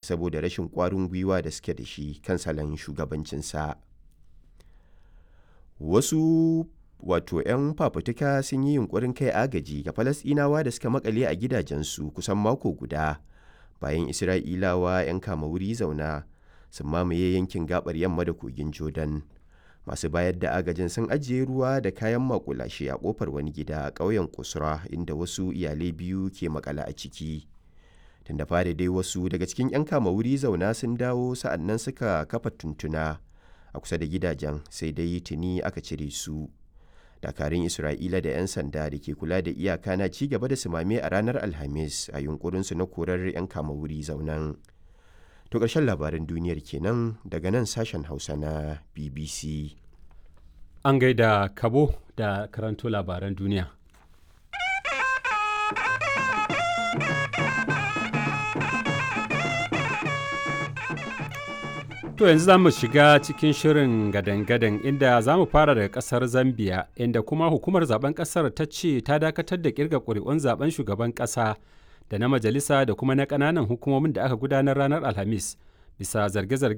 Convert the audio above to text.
saboda rashin ƙwarin gwiwa da suke da shi kan salon shugabancinsa wasu wato 'yan fafutuka sun yi yunkurin kai agaji ga falasɗinawa da suka makale a gidajensu kusan mako guda bayan isra'ilawa 'yan kama wuri zauna sun mamaye yankin gabar yamma da kogin jordan masu bayar da agajin sun ajiye ruwa da kayan makulashe a kofar wani gida a ƙauyen kusura inda wasu iyalai biyu ke makala a ciki tun da fari dai wasu daga cikin 'yan kama wuri zauna sun dawo sa'annan suka kafa tuntuna a kusa da gidajen sai dai tuni aka cire su dakarun isra'ila da 'yan sanda da ke kula da iyaka na ci gaba da sumame a ranar alhamis a yunkurinsu na korar 'yan kama wuri zaunan to ƙarshen labaran duniyar kenan daga nan sashen hausa na bbc an gaida kabo da karanto labaran duniya To yanzu za mu shiga cikin shirin gadan-gadan inda za mu fara daga kasar Zambia inda kuma hukumar zaben kasar ta ce ta dakatar da kirga ƙuri'un zaben shugaban ƙasa da na majalisa da kuma na ƙananan hukumomin da aka gudanar ranar Alhamis bisa zarge-zargen